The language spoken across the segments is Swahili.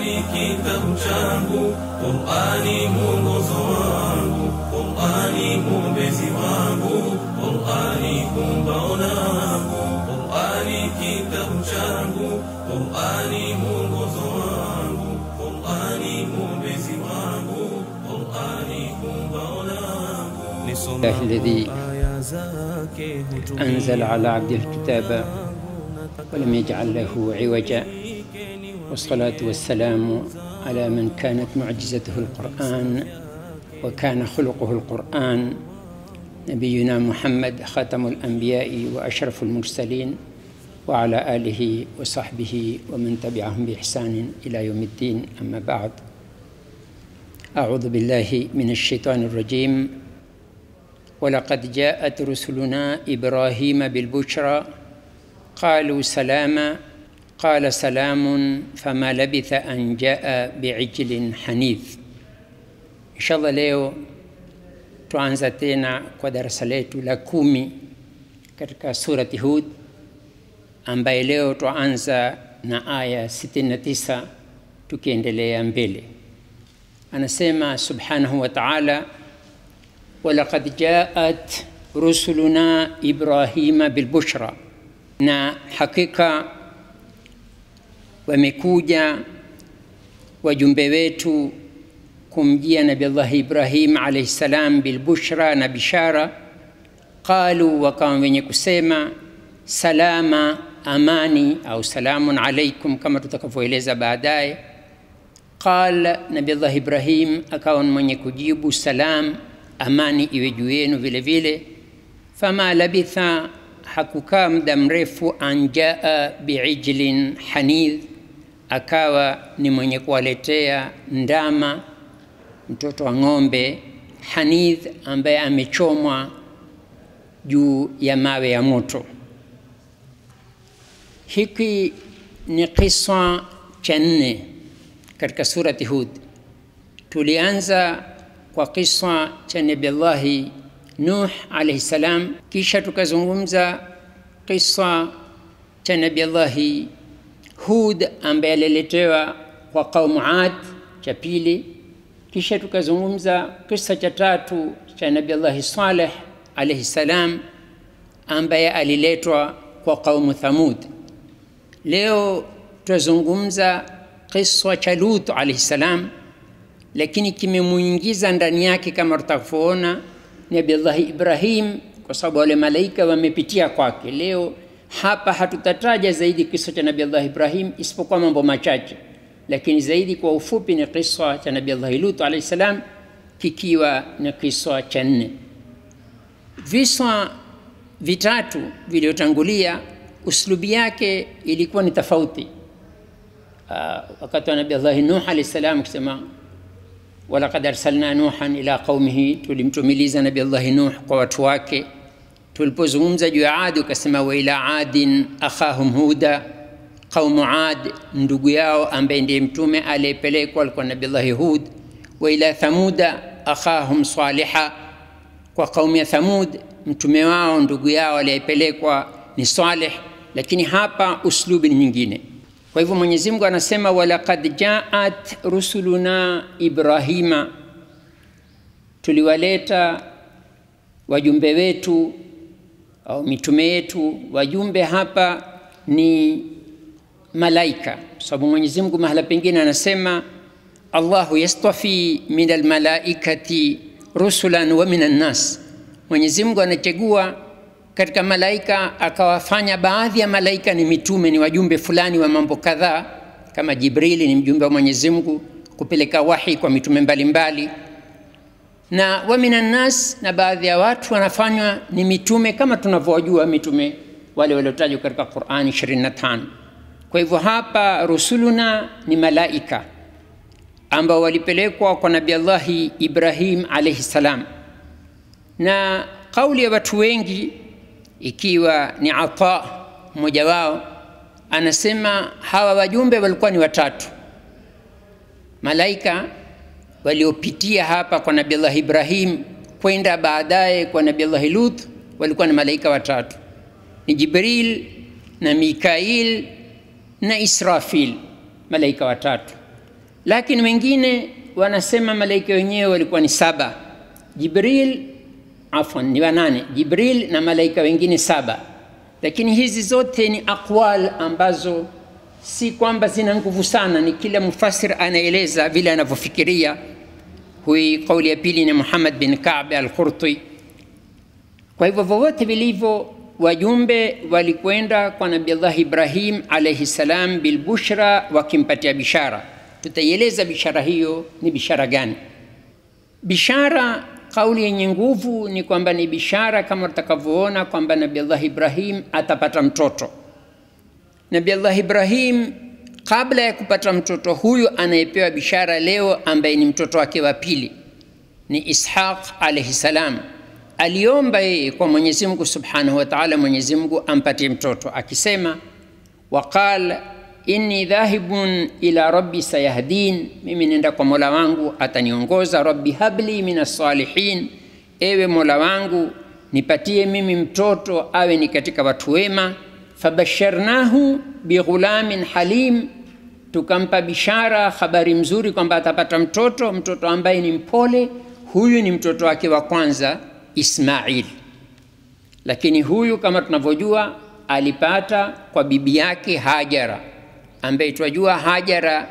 Qur'ani kitabu changu, Qur'ani mwongozo wangu, Qur'ani mwombezi wangu, Qur'ani kumbao langu, Qur'ani kitabu changu, Qur'ani mwongozo wangu, Qur'ani mwombezi wangu, Qur'ani kumbao langu. الله الذي aya zake أنزل على عبده الكتاب ولم يجعل له عوجا والصلاة والسلام على من كانت معجزته القرآن وكان خلقه القرآن نبينا محمد خاتم الأنبياء وأشرف المرسلين وعلى آله وصحبه ومن تبعهم بإحسان إلى يوم الدين أما بعد أعوذ بالله من الشيطان الرجيم ولقد جاءت رسلنا إبراهيم بالبشرى قالوا سلاما قال سلام فما لبث أن جاء بعجل حنيذ إن شاء الله leo tuanza tena kwa darasa letu la kumi katika surati Hud ambaye leo tuanza na aya 69 tukiendelea mbele. Anasema subhanahu wa ta'ala walaqad jaat rusuluna Ibrahima bilbushra, na hakika wamekuja wajumbe wetu kumjia Nabi Allah Ibrahim alayhi salam bilbushra, na bishara. Qalu, wakawa wenye kusema salama, amani au salamun alaikum, kama tutakavyoeleza baadaye. Qal, Nabi Allah Ibrahim akawa mwenye kujibu salam, amani iwe juu yenu vile vile. Fama labitha, hakukaa muda mrefu, anjaa biijlin hanidh, akawa ni mwenye kuwaletea ndama mtoto wa ng'ombe hanidh, ambaye amechomwa juu ya mawe ya moto. Hiki ni kisa cha nne katika surati Hud. Tulianza kwa kisa cha Nabillahi Nuh alayhi salam, kisha tukazungumza kisa cha Nabillahi Hud ambaye aliletewa kwa kaumu Ad, cha pili. Kisha tukazungumza kisa cha tatu cha Nabillahi Saleh alayhi salam ambaye aliletwa kwa kaumu Thamud. Leo tutazungumza kisa cha Lut alayhi salam, lakini kimemuingiza ndani yake kama tutakavyoona Nabillahi Ibrahim, kwa sababu wale malaika wamepitia kwake. Leo hapa hatutataja zaidi kisa cha Nabillahi Ibrahim isipokuwa mambo machache, lakini zaidi kwa ufupi ni kisa cha Nabillahi Lut alayhi salam, kikiwa ni kisa cha nne. Visa vitatu vilivyotangulia uslubi yake ilikuwa ni tofauti. Uh, wakati wa Nabii Allah Nuh alayhi salam kusema walaqad arsalna nuhan ila qaumihi, tulimtumiliza Nabii Allah Nuh kwa watu wake. Tulipozungumza juu ya Adi ukasema wa ila adin akhahum huda, qaumu Ad ndugu yao ambaye ndiye mtume aliyepelekwa alikuwa Nabii Allah Hud. Wa ila thamuda akhahum saliha, kwa kaumu ya Thamud mtume wao ndugu yao aliyepelekwa ni Saleh, lakini hapa uslubi ni nyingine. Kwa hivyo Mwenyezi Mungu anasema walaqad jaat rusuluna Ibrahima, tuliwaleta wajumbe wetu au mitume yetu. Wajumbe hapa ni malaika, sababu Mwenyezi Mungu mahala pengine anasema Allahu yastafi min almalaikati rusulan wa min annas, Mwenyezi Mungu anachagua katika malaika akawafanya baadhi ya malaika ni mitume, ni wajumbe fulani wa mambo kadhaa, kama Jibrili ni mjumbe wa Mwenyezi Mungu kupeleka wahi kwa mitume mbalimbali mbali. Na wa minan nas, na baadhi ya watu wanafanywa ni mitume kama tunavyojua mitume wale waliotajwa katika Qur'ani 25. Kwa hivyo hapa rusuluna ni malaika ambao walipelekwa kwa Nabii Allahi Ibrahim alayhi salam, na kauli ya watu wengi ikiwa ni Ata mmoja wao anasema hawa wajumbe walikuwa ni watatu. Malaika waliopitia hapa kwa Nabii Allah Ibrahim kwenda baadaye kwa Nabii Allah Lut walikuwa ni malaika watatu, ni Jibril na Mikail na Israfil, malaika watatu. lakini wengine wanasema malaika wenyewe walikuwa ni saba jibril afwan ni wanane jibril na malaika wengine saba lakini hizi zote ni aqwal ambazo si kwamba zina nguvu sana ni kila mufasir anaeleza vile anavyofikiria hui kauli ya pili ni muhammad bin kab al-qurti kwa hivyo vyovyote vilivyo wajumbe walikwenda kwa nabiallah ibrahim alaihi salam bilbushra wakimpatia bishara tutaieleza bishara hiyo ni bishara gani bishara kauli yenye nguvu ni kwamba ni bishara kama tutakavyoona kwamba nabiallah ibrahim atapata mtoto nabiallah ibrahim kabla ya kupata mtoto huyu anayepewa bishara leo ambaye ni mtoto wake wa pili ni ishaq alaihi salam aliomba yeye kwa mwenyezi mungu subhanahu wa taala mwenyezi mungu ampatie mtoto akisema waqal inni dhahibun ila rabbi sayahdin mimi nenda kwa mola wangu ataniongoza rabbi habli min assalihin ewe mola wangu nipatie mimi mtoto awe ni katika watu wema fabasharnahu bighulamin halim tukampa bishara habari mzuri kwamba atapata mtoto mtoto ambaye ni mpole huyu ni mtoto wake wa kwanza ismail lakini huyu kama tunavyojua alipata kwa bibi yake hajara ambaye twajua hajara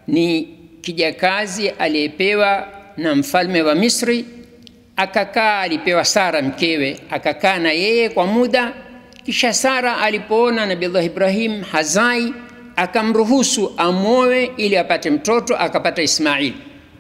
ni kijakazi aliyepewa na mfalme wa misri akakaa alipewa sara mkewe akakaa na yeye kwa muda kisha sara alipoona nabiullah ibrahim hazai akamruhusu amwoe ili apate mtoto akapata ismail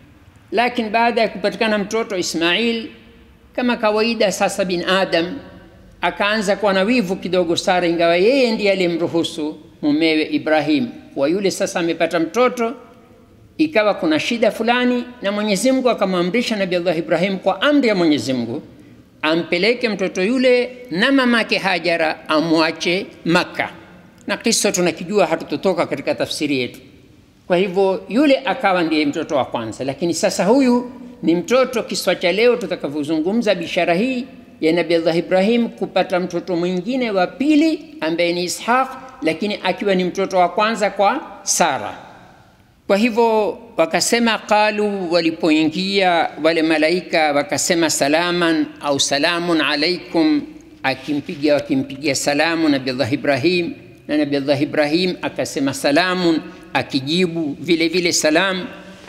lakini baada ya kupatikana mtoto ismail kama kawaida sasa bin adam akaanza kuwa na wivu kidogo sara ingawa yeye ndiye aliyemruhusu mumewe ibrahim kwa yule sasa amepata mtoto ikawa kuna shida fulani na mwenyezi mungu akamwamrisha nabi allah ibrahim kwa amri ya mwenyezi mungu ampeleke mtoto yule na mamake hajara amwache makka na kisa tunakijua hatutotoka katika tafsiri yetu kwa hivyo yule akawa ndiye mtoto wa kwanza lakini sasa huyu ni mtoto kiswa cha leo tutakavyozungumza bishara hii ya nabi allah ibrahim kupata mtoto mwingine wa pili ambaye ni ishaq lakini akiwa ni mtoto wa kwanza kwa sara kwa hivyo wakasema qalu walipoingia wale malaika wakasema salaman au salamun alaikum akimpiga wakimpigia salamu nabiallah ibrahim na nabiallah ibrahim akasema salamun akijibu vile vile salam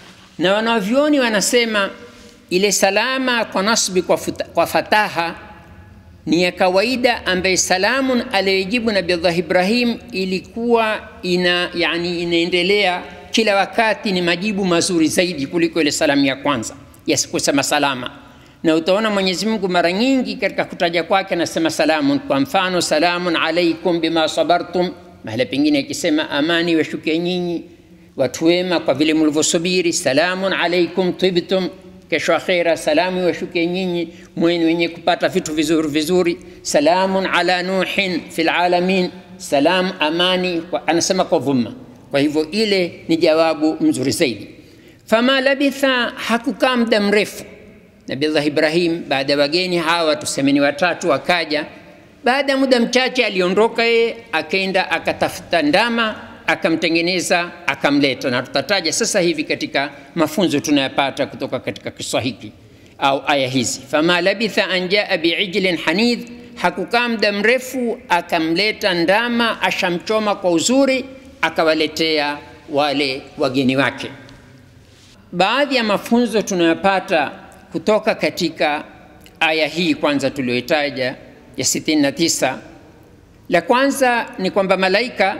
na wanavyoni wanasema ile salama kwa nasbi kwa, futa, kwa fataha ni ya kawaida ambaye salamun aliyojibu nabiallah ibrahim ilikuwa ina yani inaendelea kila wakati ni majibu mazuri zaidi kuliko ile salamu ya kwanza ya kusema salama na utaona mwenyezi mungu mara nyingi katika kutaja kwake anasema salamun kwa mfano salamun alaikum bima sabartum mahala pengine akisema amani washuke nyinyi watu wema kwa vile mlivyosubiri salamun alaikum tibtum kesho akhera salamu washuke nyinyi mweni wenye kupata vitu vizuri vizuri salamun ala nuhin fi lalamin salam amani kwa, anasema kwa dhumma kwa hivyo ile ni jawabu mzuri zaidi fama labitha hakukaa muda mrefu nabiallah ibrahim baada ya wageni hawa tusemeni watatu akaja baada ya muda mchache aliondoka yeye akaenda akatafuta ndama akamtengeneza akamleta na tutataja sasa hivi katika mafunzo tunayapata kutoka katika kiswa hiki au aya hizi fama labitha an jaa biijlin hanidh hakukaa muda mrefu akamleta ndama ashamchoma kwa uzuri akawaletea wale wageni wake baadhi ya mafunzo tunayopata kutoka katika aya hii kwanza tuliyoitaja ya 69 la kwanza ni kwamba malaika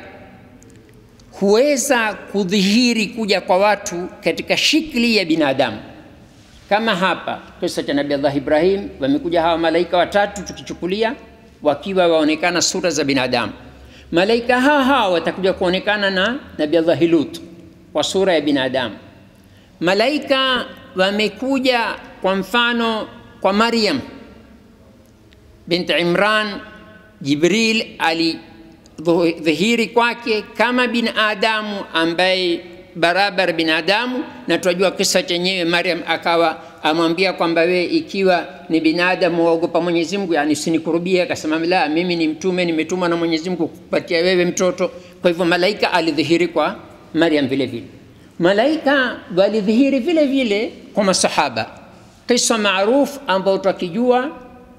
huweza kudhihiri kuja kwa watu katika shikli ya binadamu kama hapa kisa cha nabi allah ibrahim wamekuja hawa malaika watatu tukichukulia wakiwa waonekana sura za binadamu malaika hawa hawa watakuja kuonekana na nabi allahi lut kwa sura ya binadamu malaika wamekuja kwa mfano kwa maryam binti imran jibril alidhihiri kwake kama binadamu ambaye barabara binadamu na tunajua kisa chenyewe maryam akawa amwambia kwamba wewe ikiwa ni binadamu waogopa mwenyezi mungu yani sinikurubia akasema la mimi ni mtume nimetumwa na mwenyezi mungu kupatia wewe mtoto kwa hivyo malaika alidhihiri kwa maryam vile vile malaika walidhihiri vile vile kwa masahaba. Kisa maarufu ambao twakijua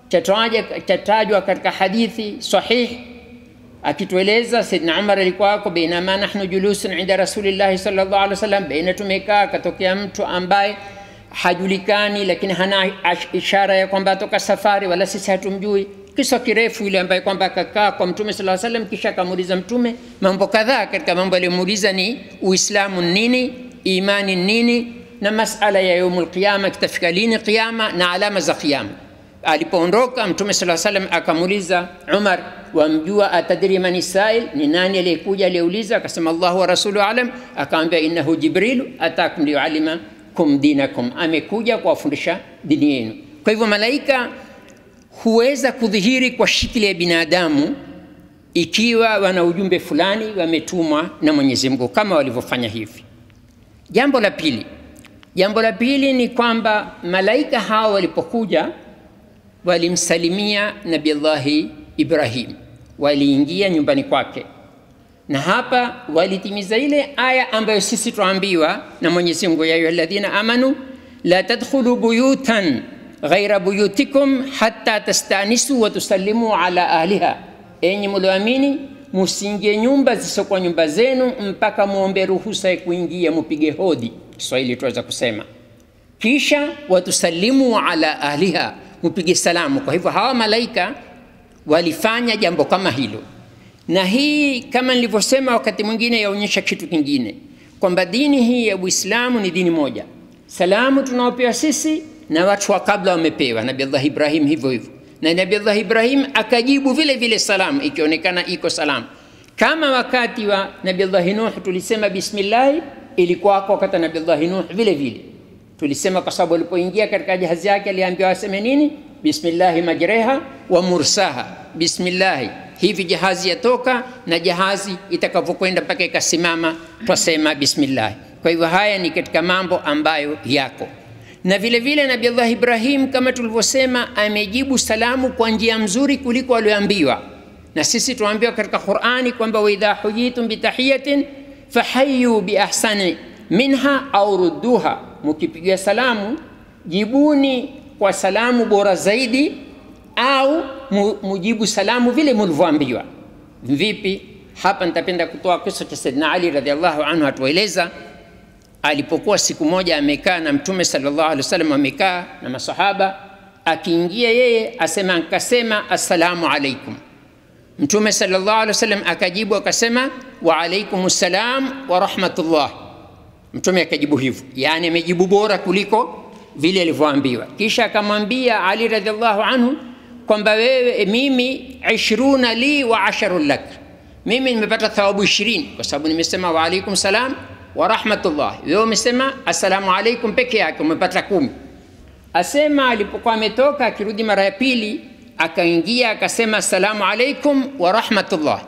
chatajwa katika hadithi sahihi akitueleza Saidna Umar alikuwa ako bainama nahnu julusun inda rasulillahi sallallahu alaihi wasallam, baina tumekaa, akatokea mtu ambaye hajulikani, lakini hana ishara ya kwamba atoka safari, wala sisi hatumjui. Kisa kirefu ile ambaye kwamba akakaa kwa Mtume sallallahu alaihi wasallam, kisha akamuuliza Mtume mambo kadhaa. Katika mambo aliyomuuliza ni Uislamu nini, imani nini, na masala ya yaumul qiyama, kitafika lini qiyama na alama za qiyama. Alipoondoka Mtume sallallahu alaihi wasallam akamuuliza Umar, wamjua atadri man sail, ni nani aliyekuja aliyeuliza? Akasema Allahu wa rasuluhu alam. Akamwambia innahu Jibrilu atakum liyualima kum dinakum, amekuja kuwafundisha dini yenu. Kwa hivyo malaika huweza kudhihiri kwa shikili ya binadamu ikiwa wana ujumbe fulani wametumwa na Mwenyezi Mungu kama walivyofanya hivi. Jambo la pili, jambo la pili ni kwamba malaika hao walipokuja walimsalimia Nabillahi Ibrahim, waliingia nyumbani kwake, na hapa walitimiza ile aya ambayo sisi tuambiwa na Mwenyezi Mungu, ya ayyuhalladhina amanu la tadkhulu buyutan ghaira buyutikum hatta tastanisu wa tusallimu ala ahliha, enyi mlioamini musingie nyumba zisizokuwa nyumba zenu mpaka muombe ruhusa ya kuingia, mupige hodi, Kiswahili tuweza kusema, kisha watusalimu ala ahliha, mupige salamu. Kwa hivyo hawa malaika walifanya jambo kama hilo, na hii kama nilivyosema wakati mwingine yaonyesha kitu kingine kwamba dini hii ya Uislamu ni dini moja. Salamu tunaopewa sisi na watu wa kabla wamepewa, Nabii Allah Ibrahim hivyo hivyo, na Nabii Allah Ibrahim akajibu vile vile salamu, ikionekana iko salamu. Kama wakati wa Nabii Allah Nuh tulisema bismillah, ilikuwa kwa wakati wa Nabii Allah Nuh vile vile tulisema, kwa sababu alipoingia katika jahazi yake aliambiwa aseme nini? Bismillahi majreha wa mursaha, bismillahi hivi jahazi yatoka na jahazi itakavyokwenda mpaka ikasimama twasema bismillah. Kwa hivyo haya ni katika mambo ambayo yako na vile vile Nabii Allah Ibrahim kama tulivyosema, amejibu salamu kwa njia mzuri kuliko walioambiwa, na sisi tuambiwa katika Qur'ani kwamba wa idha huyitum bitahiyatin fahayu biahsani minha au rudduha, mukipigia salamu jibuni kwa salamu bora zaidi au mujibu salamu vile mulivyoambiwa. Vipi? Hapa nitapenda kutoa kisa cha Saidina Ali radhiallahu anhu, atueleza alipokuwa siku moja amekaa na Mtume sallallahu alaihi wasallam, amekaa na masahaba, akiingia yeye asema, akasema assalamu alaikum. Mtume sallallahu alaihi wasallam akajibu akasema, wa alaikum salam wa rahmatullah. Mtume akajibu hivyo, yani amejibu bora kuliko vile alivyoambiwa. Kisha akamwambia Ali radhiallahu anhu kwamba wewe, mimi ishruna li wa asharun lak, mimi nimepata thawabu ishirini kwa sababu nimesema wa alaikum salam wa rahmatullah. Wewe umesema assalamu alaikum peke yake, umepata kumi. Asema alipokuwa ametoka akirudi mara ya pili, akaingia akasema assalamu alaikum wa rahmatullah.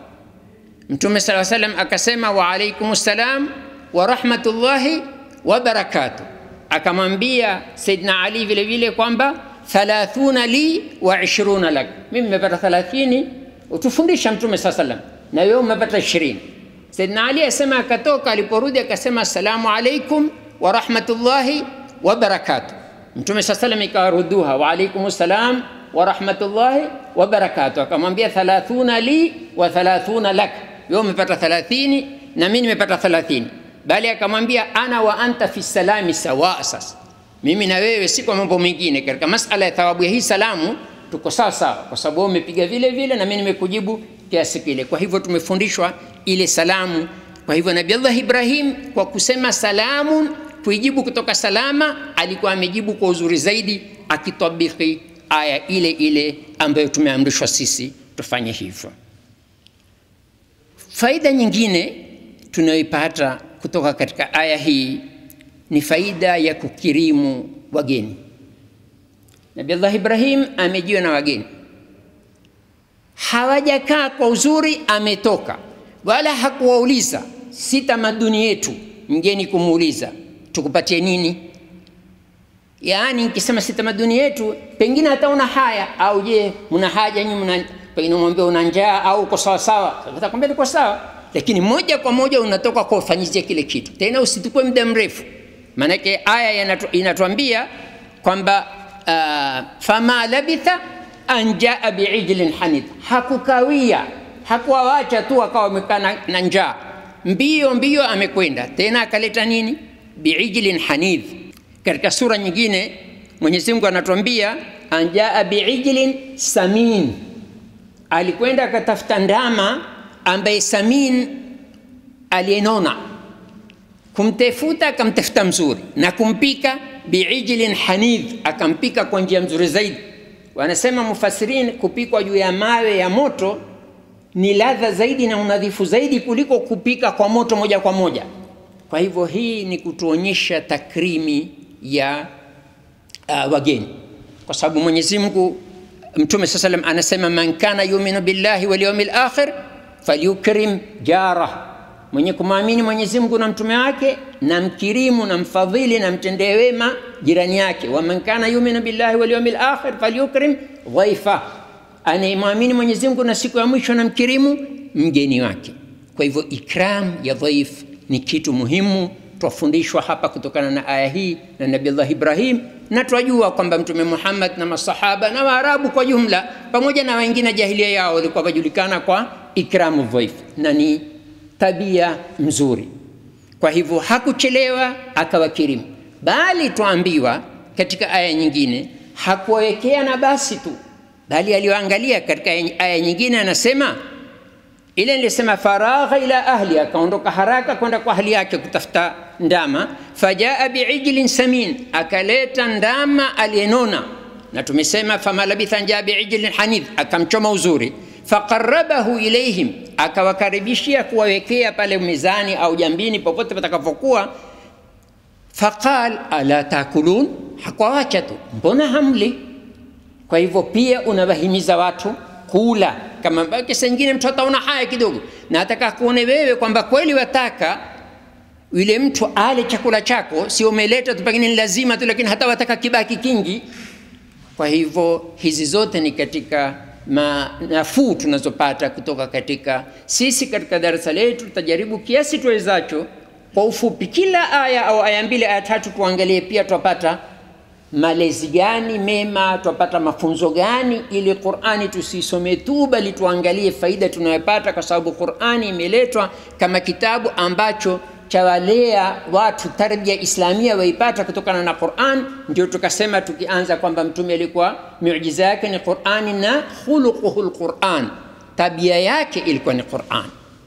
Mtume sala salam akasema wa alaikum salam wa rahmatullahi wa barakatuh. Akamwambia Saidina Ali vile vile kwamba thalathuna li wa ishruna lak, mimi nimepata thalathini, utufundisha Mtume saa salam, na wewe umepata ishirini. Saidina Ali asema akatoka, aliporudi akasema assalamu alaikum wa rahmatullahi wa barakatuh. Mtume saa salam ikawaruduha wa alaikum salam wa rahmatullahi wa barakatuh, akamwambia thalathuna li wa thalathuna lak, wewe umepata thalathini na mimi nimepata thalathini, bali akamwambia ana wa anta fi salami sawa. Sasa mimi na wewe si kwa mambo mengine, katika masala ya thawabu ya hii salamu tuko sawa sawa, kwa sababu wewe umepiga vile vile na mimi nimekujibu kiasi kile. Kwa hivyo tumefundishwa ile salamu. Kwa hivyo Nabii Allah Ibrahim kwa kusema salamu, kuijibu kutoka salama, alikuwa amejibu kwa uzuri zaidi, akitabiki aya ile ile ambayo tumeamrishwa sisi tufanye hivyo. Faida nyingine tunayoipata kutoka katika aya hii ni faida ya kukirimu wageni. Nabii Allah Ibrahim amejiwa na wageni hawajakaa kwa uzuri, ametoka wala hakuwauliza. Si tamaduni yetu mgeni kumuuliza tukupatie nini. Yaani nikisema si tamaduni yetu, pengine hata una haya au je, mna haja nyinyi, mna pengine mwambie una njaa au uko sawa sawa, atakwambia niko sawa. lakini moja kwa moja unatoka kwa ufanyizia kile kitu, tena usitukue muda mrefu. Maanake aya inatu, inatuambia kwamba uh, fama labitha an jaa biijlin hanid, hakukawia hakuwawacha tu akawa amekaa na, na njaa, mbio mbio amekwenda tena akaleta nini? biijlin hanidh. Katika sura nyingine Mwenyezi Mungu anatuambia anjaa biijlin samin, alikwenda akatafuta ndama ambaye samin aliyenona, kumtefuta akamtafuta mzuri na kumpika biijlin hanidh, akampika kwa njia mzuri zaidi. Wanasema mufasirin, kupikwa juu ya mawe ya moto ni ladha zaidi na unadhifu zaidi kuliko kupika kwa moto moja kwa moja. Kwa hivyo hii ni kutuonyesha takrimi ya uh, wageni, kwa sababu Mwenyezi Mungu Mtume saa salam anasema man kana yuminu billahi wal yawmil akhir falyukrim jarah, mwenye kumwamini Mwenyezi Mungu na mtume wake na mkirimu na mfadhili na mtendee wema jirani yake. wa man kana yuminu billahi wal yawmil akhir falyukrim dhaifa, anayemwamini Mwenyezi Mungu na siku ya mwisho na mkirimu mgeni wake. Kwa hivyo ikram ya dhaif ni kitu muhimu twafundishwa hapa kutokana na aya hii na Nabiullah Ibrahim, na twajua kwamba Mtume Muhammad na masahaba na Waarabu kwa jumla pamoja na wengine jahilia yao walikuwa wajulikana kwa ikramu dhaif, na ni tabia mzuri. Kwa hivyo hakuchelewa akawakirimu, bali twaambiwa katika aya nyingine hakuwawekea na basi tu, bali aliyoangalia katika aya nyingine anasema ile nilisema faragha ila ahli, akaondoka haraka kwenda kwa ahli yake kutafuta ndama. Fajaa biijlin samin, akaleta ndama aliyenona, na tumesema fama labitha njaa biijlin hanidh, akamchoma uzuri. Faqarabahu ilaihim, akawakaribishia kuwawekea pale mizani au jambini, popote patakapokuwa. Faqal ala takulun, hakuwawacha tu, mbona hamli? Kwa hivyo pia unawahimiza watu kula kama kisa nyingine mtu ataona haya kidogo na ataka kuone wewe kwamba kweli wataka yule mtu ale chakula chako, sio umeleta tu, pengine ni lazima tu, lakini hata wataka kibaki kingi. Kwa hivyo hizi zote ni katika nafuu tunazopata kutoka katika sisi. Katika darasa letu tutajaribu kiasi tuwezacho, kwa ufupi, kila aya au aya mbili aya tatu tuangalie, pia twapata malezi gani mema, twapata mafunzo gani, ili Qur'ani tusisome tu, bali tuangalie faida tunayopata, kwa sababu Qur'ani imeletwa kama kitabu ambacho chawalea watu tarbia islamia waipata kutokana na Qur'an. Ndio tukasema tukianza kwamba mtume alikuwa miujiza yake ni Qur'ani na khuluquhu lquran, tabia yake ilikuwa ni Qur'an.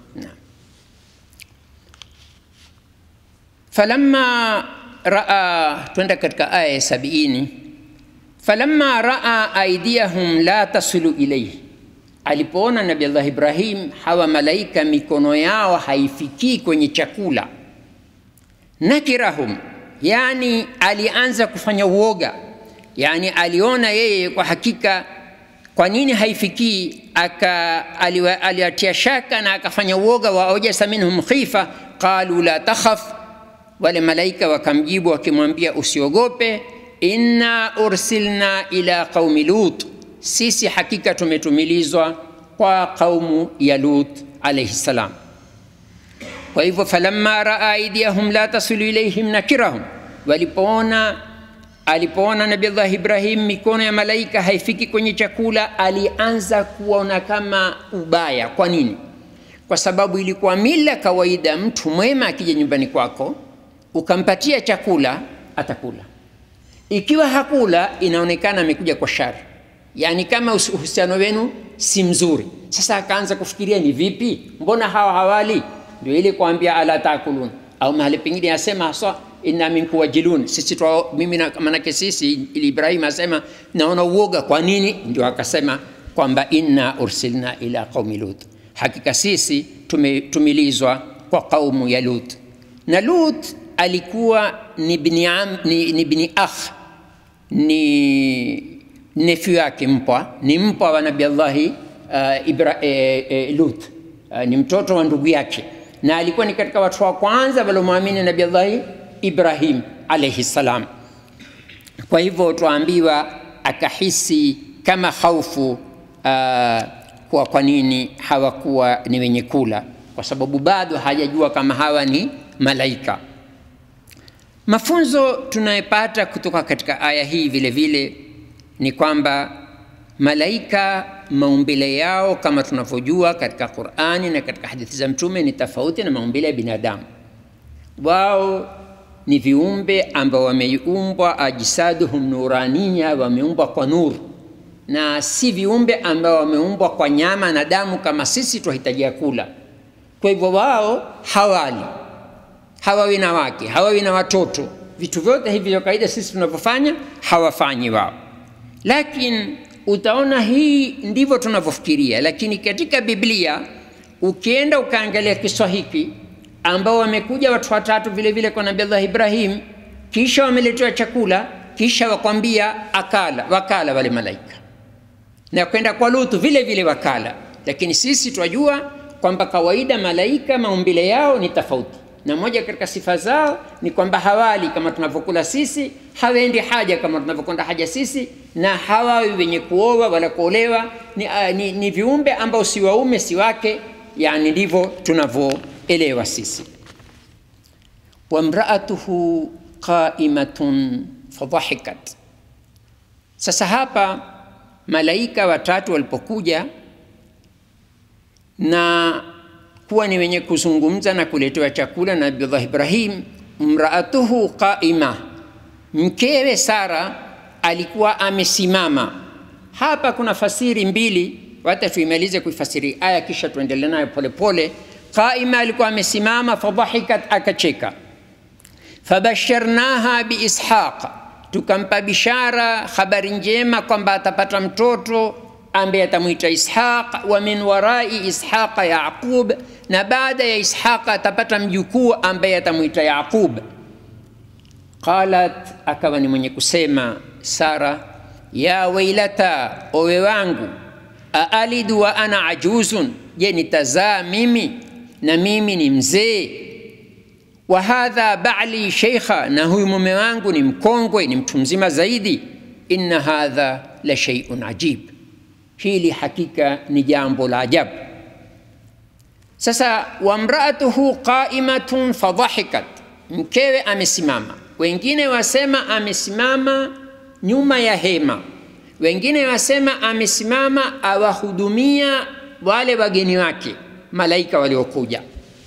falamma raa twenda katika aya ya sabiini falamma raa aidiyahum la tasilu ilaihi, alipoona Nabi Allah Ibrahim hawa malaika mikono yao haifikii kwenye chakula, nakirahum, yani alianza kufanya uoga, yani aliona yeye kwa hakika kwa nini haifikii, aka aliwatia shaka na akafanya uoga, wa awjasa minhum khifa qalu la takhaf wale malaika wakamjibu wakimwambia, usiogope, inna ursilna ila qaumi Lut, sisi hakika tumetumilizwa kwa kaumu ya Lut alayhi salam. Kwa hivyo, falamma raa aidiyahum la tasilu ilaihim nakirahum, walipoona alipoona Nabii Allah Ibrahim mikono ya malaika haifiki kwenye chakula, alianza kuona kama ubaya. Kwa nini? Kwa sababu ilikuwa mila kawaida, mtu mwema akija nyumbani kwako ukampatia chakula atakula, ikiwa hakula inaonekana amekuja kwa shari, yaani kama uhusiano wenu si mzuri. Sasa akaanza kufikiria ni vipi, mbona hawa hawali? Ndio ile kuambia ala takulun, au mahali pengine asema haswa inna minkum wajilun, sisi twa mimi na manake sisi, ili Ibrahim asema naona uoga. Kwa nini? Ndio akasema kwamba inna ursilna ila qaumi Lut, hakika sisi tumetumilizwa kwa kaumu ya Lut na Lut alikuwa ni bni, am, ni, ni bni akh ni nephew yake mpwa, ni mpwa wa Nabii Allahi uh, Ibra, e, e, Lut uh, ni mtoto wa ndugu yake, na alikuwa ni katika watu wa kwanza waliomwamini Nabii Allahi Ibrahim alayhi salam. Kwa hivyo twaambiwa akahisi kama khaufu uh, kwa, kwa nini hawakuwa ni wenye kula kwa sababu bado hajajua kama hawa ni malaika. Mafunzo tunayopata kutoka katika aya hii vile vile ni kwamba malaika maumbile yao kama tunavyojua katika Qur'ani na katika hadithi za Mtume ni tofauti na maumbile ya binadamu. Wao ni viumbe ambao wameumbwa ajsaduhum nuraniya, wameumbwa kwa nuru, na si viumbe ambao wameumbwa kwa nyama na damu kama sisi tunahitajia kula. Kwa hivyo wao hawali, hawawi na wake, hawawi na watoto, vitu vyote hivi vya kawaida sisi tunavyofanya hawafanyi wao, lakini utaona hii ndivyo tunavyofikiria, lakini katika Biblia ukienda ukaangalia kiswa hiki ambao wamekuja watu watatu vile vile kwa Nabii Allah Ibrahim, kisha wameletewa chakula, kisha wakwambia akala, wakala wale malaika, na kwenda kwa Lutu vile vile wakala. Lakini sisi twajua kwamba kawaida malaika maumbile yao ni tofauti, na moja katika sifa zao ni kwamba hawali kama tunavyokula sisi, hawaendi haja kama tunavyokwenda haja sisi, na hawawi wenye kuoa wala kuolewa. Ni, uh, ni, ni viumbe ambao si waume si wake, yani ndivyo tunavyoelewa sisi. Wamraatuhu qaimatun fadhahikat. Sasa hapa malaika watatu walipokuja na kuwa ni wenye kuzungumza na kuletewa chakula na Nabiullah Ibrahim, mraatuhu qaima, mkewe Sara alikuwa amesimama. Hapa kuna fasiri mbili, wacha tuimalize kuifasiri aya kisha tuendelee nayo polepole. Qaima alikuwa amesimama, fadhahikat, akacheka. Fabasharnaha biishaq, tukampa bishara, habari njema kwamba atapata mtoto ambaye atamwita Ishaq, wa min warai Ishaqa Yaqub, na baada ya Ishaqa atapata mjukuu ambaye atamwita Yaqub. Qalat, akawa ni mwenye kusema Sara, ya wailata, owe wangu, aalidu wa ana ajuzun, je nitazaa mimi na mimi ni mzee? Wa hadha ba'li sheikha, na huyu mume wangu ni mkongwe, ni mtu mzima zaidi. Inna hadha la shay'un ajib hili hakika ni jambo la ajabu. Sasa wamraatuhu qaimatun fadhahikat, mkewe amesimama. Wengine wasema amesimama nyuma ya hema, wengine wasema amesimama awahudumia wale wageni wake malaika waliokuja.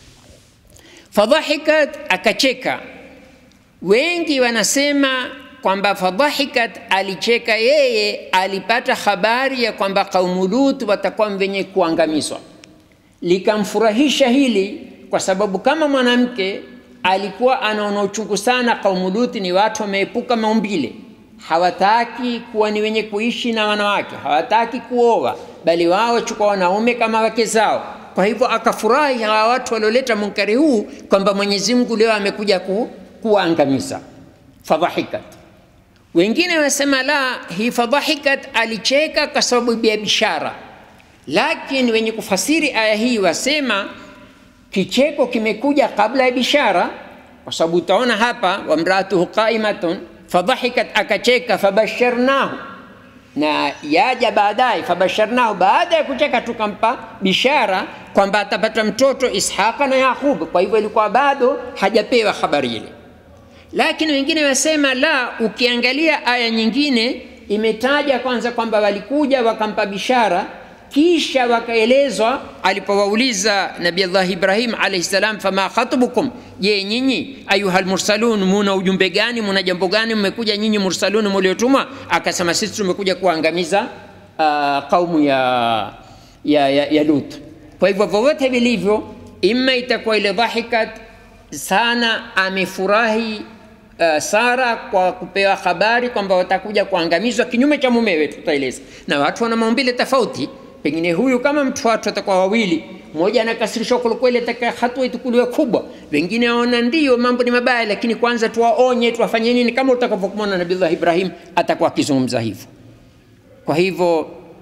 Fadhahikat, akacheka. Wengi wanasema kwamba fadhahikat alicheka yeye, alipata habari ya kwamba kaumu Lut watakuwa wenye kuangamizwa. Likamfurahisha hili kwa sababu kama mwanamke alikuwa anaona uchungu sana, kaumu Lut ni watu wameepuka maumbile, hawataki kuwa ni wenye kuishi na wanawake, hawataki kuoa, bali wao wachukua wanaume kama wake zao. Kwa hivyo akafurahi hawa watu walioleta munkari huu kwamba Mwenyezi Mungu leo amekuja ku, kuwaangamiza. Fadhahikat wengine wasema la, hii fadhahikat alicheka kwa sababu ya bishara, lakini wenye kufasiri aya hii wasema kicheko kimekuja kabla ya bishara, kwa sababu utaona hapa wamraatuhu qaimatun fadhahikat, akacheka, fabasharnahu, na yaja baadaye, fabasharnahu, baada ya kucheka tukampa bishara kwamba atapata mtoto Ishaqa na Yaqub. Kwa hivyo ilikuwa bado hajapewa habari ile lakini wengine wasema la, ukiangalia aya nyingine imetaja kwanza kwamba walikuja wakampa bishara, kisha wakaelezwa alipowauliza Nabii Allah Ibrahim alayhi salam, fama khatubukum, je, nyinyi ayuhal mursalun, muna ujumbe gani? Muna jambo gani mmekuja nyinyi mursalun muliotumwa? Akasema sisi tumekuja kuangamiza uh, kaumu ya, ya, ya, ya Lut. Kwa hivyo vyovyote vilivyo, imma itakuwa ile dhahikat sana amefurahi uh, Sara kwa kupewa habari kwamba watakuja kuangamizwa kinyume cha mumewe, tutaeleza. Na watu wana maumbile tofauti, pengine huyu kama mtu watu watakuwa wawili, mmoja anakasirishwa kwelikweli, ataka hatua itukuliwe kubwa, wengine waona ndio mambo ni mabaya, lakini kwanza tuwaonye, tuwafanye nini, kama utakavyokumwona Nabiullah Ibrahim atakuwa akizungumza hivyo. Kwa hivyo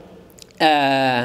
uh,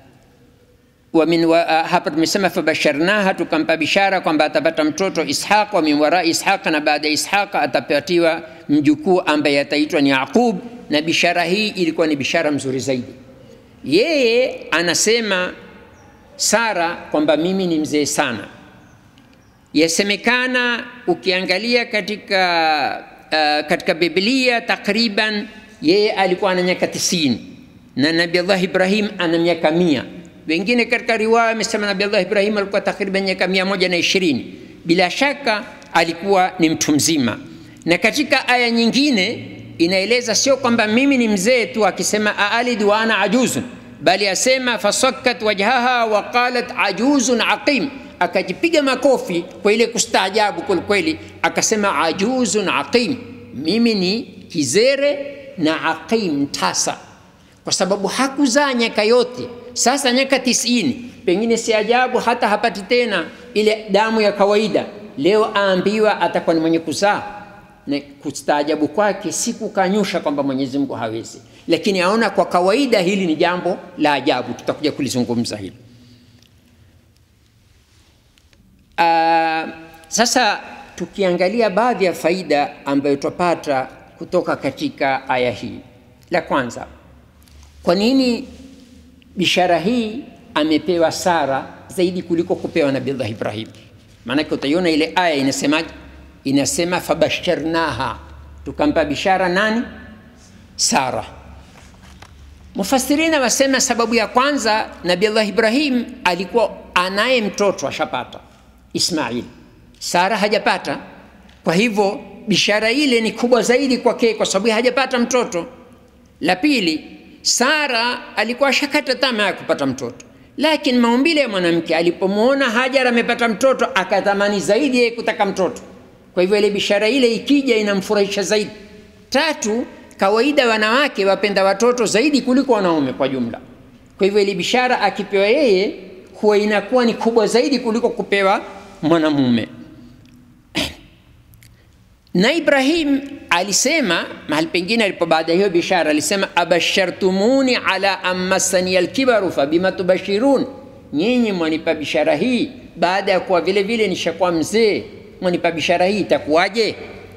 wa min wa, uh, hapa tumesema fabasharnaha, tukampa bishara kwamba atapata mtoto Ishaq, wa min warai Ishaq, na baada ya Ishaq atapatiwa mjukuu ambaye ataitwa ni Yaqub. Na bishara hii ilikuwa ni bishara mzuri zaidi. Yeye anasema Sara kwamba mimi ni mzee sana. Yasemekana ukiangalia katika uh, katika Biblia takriban yeye alikuwa na miaka tisini na Nabii Allah Ibrahim ana miaka mia. Wengine katika riwaya wamesema Nabii Allah Ibrahim alikuwa takriban miaka mia moja na ishirini. Bila shaka alikuwa ni mtu mzima, na katika aya nyingine inaeleza sio kwamba mimi ni mzee tu akisema aalid wa ana ajuzun, bali asema fasakkat wajhaha wa qalat ajuzun aqim, akajipiga makofi kwa ile kustaajabu kwelikweli, akasema ajuzun aqim, mimi ni kizere na aqim tasa, kwa sababu hakuzaa nyaka yote. Sasa nyaka tisini, pengine si ajabu hata hapati tena ile damu ya kawaida. Leo aambiwa atakuwa ni mwenye kuzaa na kustaajabu kwake si kukanyusha kwamba Mwenyezi Mungu hawezi, lakini aona kwa kawaida hili ni jambo la ajabu. Tutakuja kulizungumza hili. Uh, sasa tukiangalia baadhi ya faida ambayo twapata kutoka katika aya hii, la kwanza, kwa nini bishara hii amepewa Sara zaidi kuliko kupewa Nabii Ibrahim? Maanake utaiona ile aya inasemaje? inasema fabasharnaha, tukampa bishara nani? Sara. Mufassirina wasema sababu ya kwanza, Nabii Allah Ibrahim alikuwa anaye mtoto ashapata Ismail, Sara hajapata. Kwa hivyo bishara ile ni kubwa zaidi kwake, kwa sababu hajapata mtoto. La pili, Sara alikuwa ashakata tamaa ya kupata mtoto, lakini maumbile ya mwanamke alipomwona Hajar amepata mtoto akatamani zaidi yeye kutaka mtoto kwa hivyo ile bishara ile ikija inamfurahisha zaidi. Tatu, kawaida wanawake wapenda watoto zaidi kuliko wanaume kwa jumla. Kwa hivyo ile bishara akipewa yeye huwa inakuwa ni kubwa zaidi kuliko kupewa mwanamume. Na Ibrahim alisema mahali pengine alipo baada ya hiyo bishara alisema, abashartumuni ala amassani alkibaru fabima tubashirun, nyinyi mwanipa bishara hii baada ya kuwa vile vile nishakuwa mzee mwanipa bishara hii itakuwaje?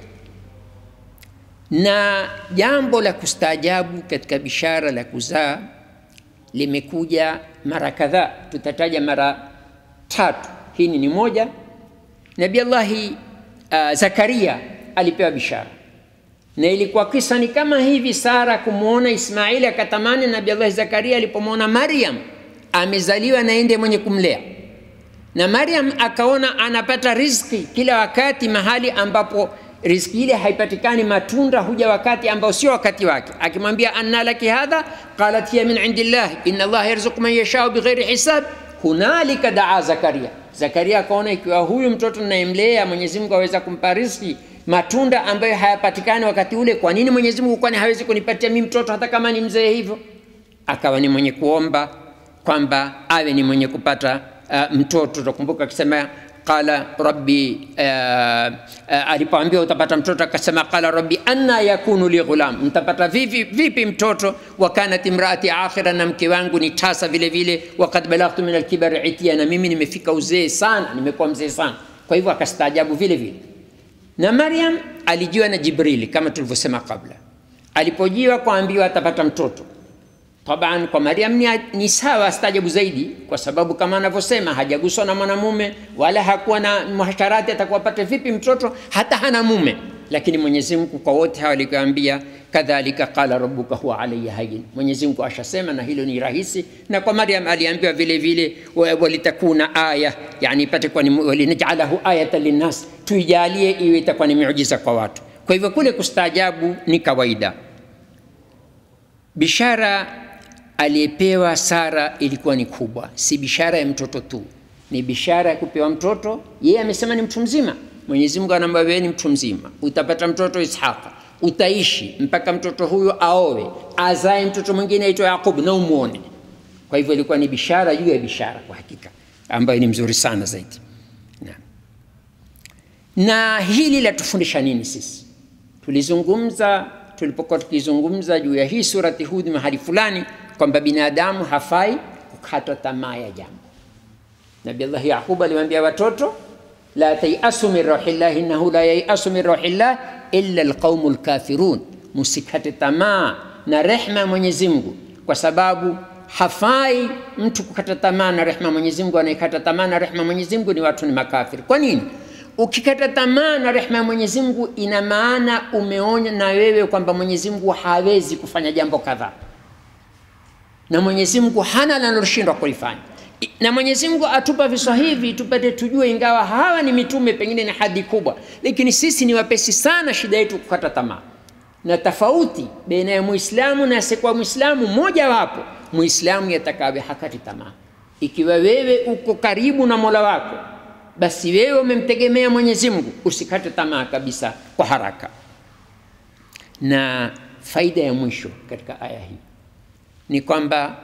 Na jambo la kustaajabu katika bishara la kuzaa limekuja mara kadhaa, tutataja mara tatu. Hii ni moja. Nabii Allahi uh, Zakaria alipewa bishara na ilikuwa kisa ni kama hivi, Sara kumwona Ismaili akatamani. Nabii Allahi Zakaria alipomwona Maryam amezaliwa na ende mwenye kumlea na Maryam akaona anapata riziki kila wakati mahali ambapo riziki ile haipatikani, matunda huja wakati ambao sio wakati wake. Akimwambia anna laki hadha qalat hiya min indillah inna Allah yarzuqu man yashau bighairi hisab. Hunalika daa Zakaria. Zakaria akaona ikiwa huyu mtoto ninayemlea Mwenyezi Mungu aweza kumpa riziki matunda ambayo hayapatikani wakati ule, kwa nini Mwenyezi Mungu kwani hawezi kunipatia mimi mtoto hata kama ni mzee hivyo? Akawa ni mwenye kuomba kwamba awe ni mwenye kupata uh, mtoto. Utakumbuka akisema qala rabbi uh, uh, alipoambiwa utapata mtoto akasema qala rabbi anna yakunu li ghulam, mtapata vipi, vipi mtoto? wa kanat imraati akhira, na mke wangu ni tasa vile vile. Wakad balaghtu min alkibari itiya, na mimi nimefika uzee sana, nimekuwa mzee sana. Kwa hivyo akastaajabu vile vile. Na Maryam alijiwa na Jibrili kama tulivyosema kabla, alipojiwa kuambiwa atapata mtoto Taban kwa Maryam ni, ni sawa stajabu zaidi, kwa sababu kama anavyosema hajaguswa na mwanamume wala hakuwa na muhasharati, atakuwa pate vipi mtoto hata hana mume? Lakini Mwenyezi Mungu kwa wote hawa alikuambia, kadhalika qala rabbuka huwa alayya hayyin, Mwenyezi Mungu ashasema na hilo ni rahisi. Na kwa Maryam aliambiwa vile vile, walitakuna aya, yani ipate kwa ni walinajalahu ayatan linnas, tuijalie iwe itakuwa ni miujiza kwa watu. Kwa hivyo kule kustaajabu ni kawaida. Bishara aliyepewa Sara ilikuwa ni kubwa, si bishara ya mtoto tu, ni bishara ya kupewa mtoto. Yeye amesema ni mtu mzima. Mwenyezi Mungu anamwambia wewe ni mtu mzima, utapata mtoto Ishaqa, utaishi mpaka mtoto huyo aowe, azae mtoto mwingine aitwa Yaqubu na umwone. Kwa hivyo ilikuwa ni bishara juu ya bishara, kwa hakika ambayo ni mzuri sana zaidi. Na, na hili latufundisha nini sisi? Tulizungumza tulipokuwa tukizungumza juu ya hii surati Hud mahali fulani kwamba binadamu hafai kukata tamaa ya jambo. Nabii Allah Yaqub alimwambia watoto, la tayasu min rauhillah innahu la yayasu min rauhillah illa alqaumu lkafirun, musikate tamaa na rehma ya Mwenyezi Mungu, kwa sababu hafai mtu kukata tamaa na rehema Mwenyezi Mungu. Anayekata tamaa na rehema Mwenyezi Mungu ni watu ni makafiri. Kwa nini? Ukikata tamaa na rehema ya Mwenyezi Mungu, ina maana umeonya na wewe kwamba Mwenyezi Mungu hawezi kufanya jambo kadhaa, na Mwenyezi Mungu hana linaloshindwa kulifanya. Na Mwenyezi Mungu atupa visa hivi tupate tujue, ingawa hawa ni mitume, pengine ni hadi kubwa, lakini sisi ni wapesi sana. Shida yetu kukata tamaa, na tofauti baina ya Muislamu na asiyekuwa Muislamu, moja wapo Muislamu yatakawe hakati tamaa. Ikiwa wewe uko karibu na Mola wako basi wewe umemtegemea Mwenyezi Mungu, usikate tamaa kabisa kwa haraka. Na faida ya mwisho katika aya hii ni kwamba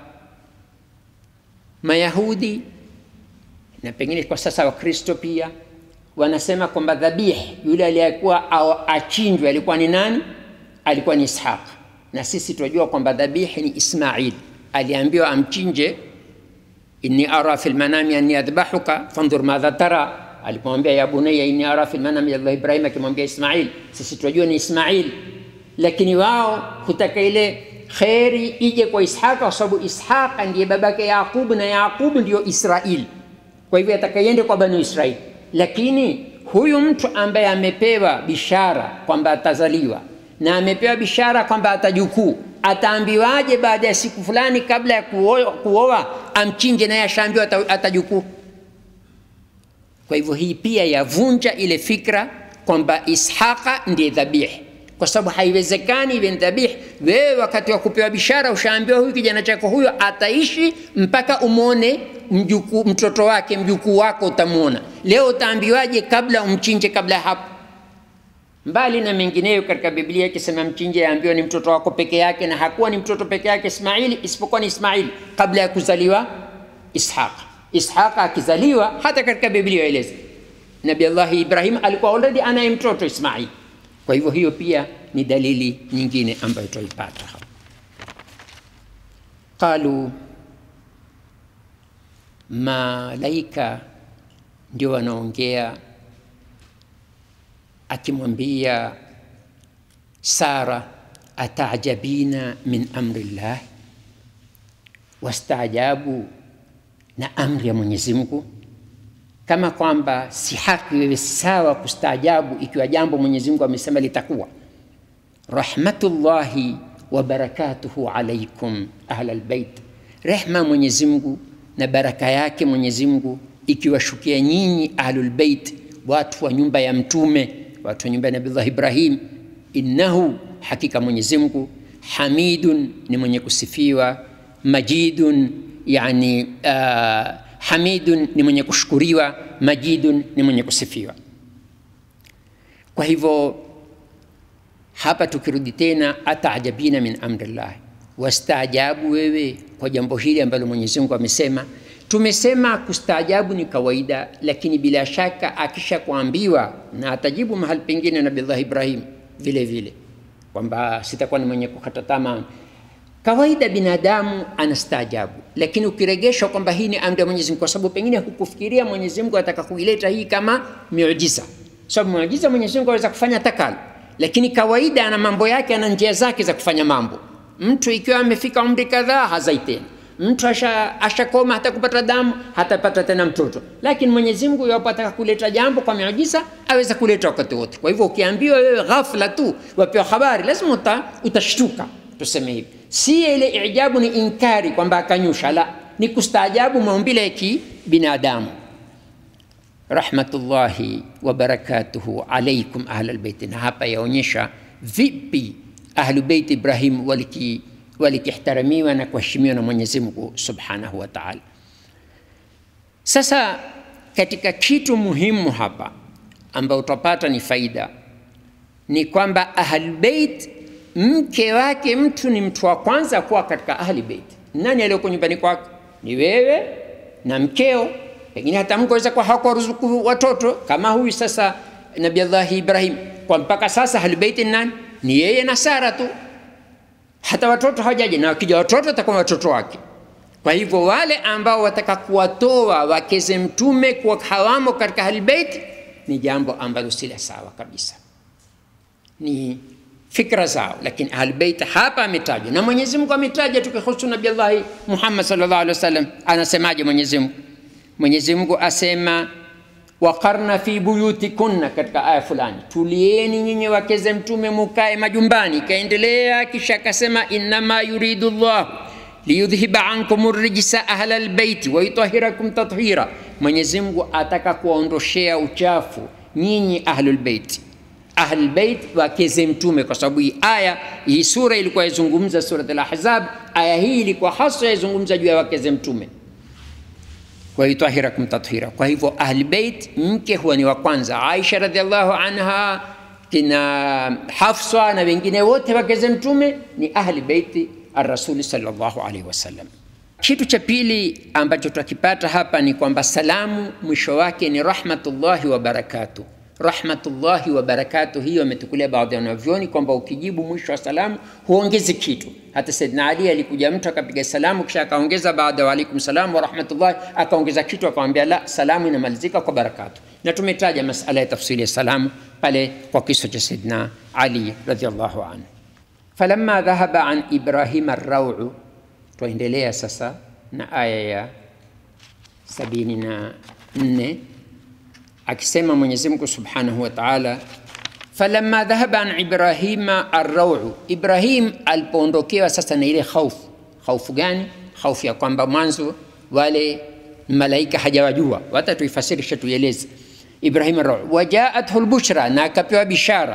Mayahudi na pengine kwa sasa Wakristo pia wanasema kwamba dhabihi yule aliyekuwa achinjwe alikuwa ni nani? Alikuwa ni Ishaq, na sisi tunajua kwamba dhabihi ni Ismail. Aliambiwa amchinje inni ara fi lmanami anni adbahuka fandhur madha tara, alipomwambia ya bunayya inni ara fi lmanami Allah Ibrahim, akimwambia Ismail, sisi tunajua ni Ismail, lakini wao hutaka ile kheri ije kwa Ishaqa kwa sababu Ishaqa ndiye babake Yaqub na Yaqub ndiyo Israil, kwa hivyo atakayende kwa banu Israil. Lakini huyu mtu ambaye amepewa bishara kwamba atazaliwa na amepewa bishara kwamba atajukuu ataambiwaje baada ya siku fulani kabla ya kuoa, kuoa amchinje naye ashaambiwa atajukuu? Kwa hivyo hii pia yavunja ile fikra kwamba Ishaqa ndiye dhabihi, kwa sababu haiwezekani iwe dhabihi. Wewe wakati wa kupewa bishara ushaambiwa huyu kijana chako huyo ataishi mpaka umwone mjukuu, mtoto wake, mjukuu wako utamwona. Leo utaambiwaje kabla umchinje kabla ya hapo? mbali na mengineyo katika Biblia ikisema mchinje, yaambiwa ni mtoto wako peke yake, na hakuwa ni mtoto peke yake Ismaili, isipokuwa ni Ismaili kabla ya kuzaliwa Ishaq. Ishaq akizaliwa, hata katika Biblia yaeleza Nabii Allah Ibrahim alikuwa already anaye mtoto Ismaili. Kwa hivyo hiyo pia ni dalili nyingine ambayo tutaipata hapa. Qalu, malaika ndio wanaongea akimwambia Sara, atajabina min amri llah, wastaajabu na amri ya Mwenyezi Mungu, kama kwamba si haki wewe sawa kustaajabu ikiwa jambo Mwenyezi Mungu amesema litakuwa. Rahmatullahi wa barakatuhu alaikum ahla albayt, rehma Mwenyezi Mungu na baraka yake Mwenyezi Mungu ikiwashukia nyinyi ahlul bait, watu wa nyumba ya Mtume watu wa nyumba ya Nabii Ibrahim, innahu, hakika Mwenyezi Mungu, hamidun, ni mwenye kusifiwa, majidun, yani uh, hamidun ni mwenye kushukuriwa, majidun ni mwenye kusifiwa. Kwa hivyo hapa tukirudi tena, ataajabina min amrillah, wastaajabu wewe kwa jambo hili ambalo Mwenyezi Mungu amesema. Tumesema kustaajabu ni kawaida, lakini bila shaka akisha kuambiwa na atajibu mahali pengine Nabii Ibrahim vile vile kwamba sitakuwa ni mwenye kukata tamaa. Kawaida binadamu anastaajabu, lakini ukiregeshwa kwamba hii ni amri ya Mwenyezi Mungu, kwa sababu pengine hukufikiria Mwenyezi Mungu ataka kuileta hii kama miujiza, sababu miujiza Mwenyezi Mungu aweza kufanya takalo, lakini kawaida ana mambo yake, ana njia zake za kufanya mambo. Mtu ikiwa amefika umri kadhaa hazai tena mtu ashakoma asha hata kupata damu hatapata tena mtoto, lakini Mwenyezi Mungu yapo ataka kuleta jambo kwa miujiza aweza kuleta wakati wote. Kwa hivyo ukiambiwa wewe ghafla tu wapewa habari, lazima uta, utashtuka, tuseme hivi. Si ile ijabu ni inkari kwamba akanyusha, la, ni kustaajabu maumbile ya kibinadamu. Rahmatullahi wa barakatuhu alaikum ahlal bait, na hapa yaonyesha vipi ahlu bait Ibrahim waliki walikihtaramiwa na kuheshimiwa na Mwenyezi Mungu Subhanahu wa Ta'ala. Sasa katika kitu muhimu hapa ambao utapata ni faida ni kwamba Ahlulbeit, mke wake mtu ni mtu wa kwanza kuwa katika Ahlulbeit. Nani aliyoko nyumbani kwako? Ni wewe na mkeo, pengine hata mke aweza kuwa hakuwaruzuku watoto kama huyu sasa Nabii Allah Ibrahim, kwa mpaka sasa Ahlulbeit ni nani? Ni yeye na Sara tu hata watoto hawajaja, na wakija watoto watakuwa watoto wake. Kwa hivyo wale ambao wataka kuwatoa wakeze mtume kuwa hawamo katika ahlulbeit ni jambo ambalo si la sawa kabisa, ni fikra zao, lakini Ahlulbeit hapa ametajwa na Mwenyezi Mungu ametaja tukihusu Nabii Allah Muhammad sallallahu alaihi wasallam. Anasemaje Mwenyezi Mungu? Mwenyezi Mungu asema waqarna fi buyutikunna, katika aya fulani, tulieni nyinyi wakeze mtume mukae majumbani. Ikaendelea kisha akasema innama yuridu llahu liyudhhiba ankum rijsa ahla albaiti wa yutahhirakum tathira, Mwenyezi Mungu ataka kuwaondoshea uchafu nyinyi ahlul baiti ahlul bait wakeze mtume, kwa sababu hii aya hii sura ilikuwa yazungumza surat al-Ahzab. Aya hii ilikuwa hasa yazungumza juu ya wakeze mtume wa yutahhirakum tathira. Kwa hivyo ahli bait, mke huwa ni wa kwanza. Aisha radhiallahu anha, kina Hafsa na wengine wote wakeze mtume ni ahli baiti arrasuli sallallahu alaihi wasallam. Kitu cha pili ambacho twakipata hapa ni kwamba salamu mwisho wake ni rahmatullahi wa barakatuh rahmatullahi wa barakatuh. Hiyo ametukulia baadhi ya wanavyoni kwamba ukijibu mwisho wa salamu huongezi kitu. Hata Saidina Ali alikuja mtu akapiga salamu kisha akaongeza baada wa alaikum salam wa rahmatullahi, akaongeza kitu akamwambia, la, salamu inamalizika kwa barakatuh. Na tumetaja masala ya tafsiri ya salamu pale kwa kisa cha Saidina Ali radhiallahu anhu. Falamma dhahaba an Ibrahima arrau, twaendelea sasa na aya ya sabini na nne akisema Mwenyezi Mungu Subhanahu wa Ta'ala, falamma dhahaba an Ibrahima arrau, Ibrahim alipoondokewa sasa na ile khaufu. Khaufu gani? Khaufu ya kwamba mwanzo wale malaika hajawajua, hata tuifasirishe tuieleze. Ibrahim arrau, wajaathu lbushra, na akapewa bishara.